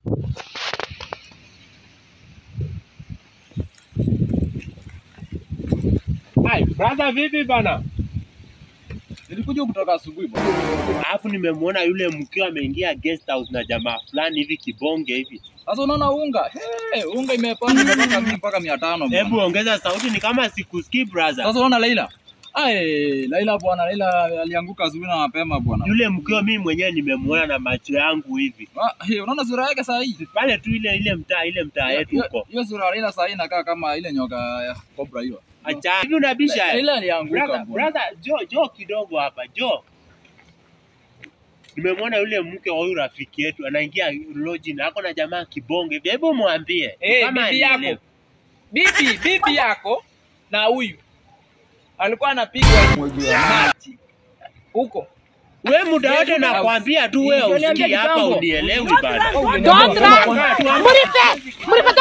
Hai, brother vipi bana? Nilikuja kutoka asubuhi bwana. Alafu nimemwona yule mkeo ameingia guest house na jamaa fulani hivi kibonge hivi. Sasa unaona unga? Hey, unga imepanda imetoka mimi mpaka 500 Hebu bwana. ongeza sauti, ni kama sikusikii brother. Sasa unaona Laila? Ai, Laila bwana, Laila alianguka asubuhi na mapema bwana. Yule mkeo mimi mwenyewe nimemwona na macho yangu hivi. Ah, hey, unaona sura yake saa hii? Pale tu ile ile mtaa ile mtaa yetu Hiyo- huko. Hiyo sura ya Laila saa hii inakaa kama ile nyoka ya cobra hiyo. Acha. Hivi unabisha? Laila alianguka Brother, bwana. brother, jo jo kidogo hapa, jo. Nimemwona yule mke wa huyu rafiki yetu anaingia lodge na ako na jamaa kibonge. hivi. Hebu mwambie. Eh, kama bibi yako. anielewe. Bibi, bibi yako na huyu alikuwa anapigwa maji huko. We muda wote nakwambia tu wewe Ndio niambia usikii hapa kitambo. unielewi bana. Don't Tuambie. Muripe! Muripe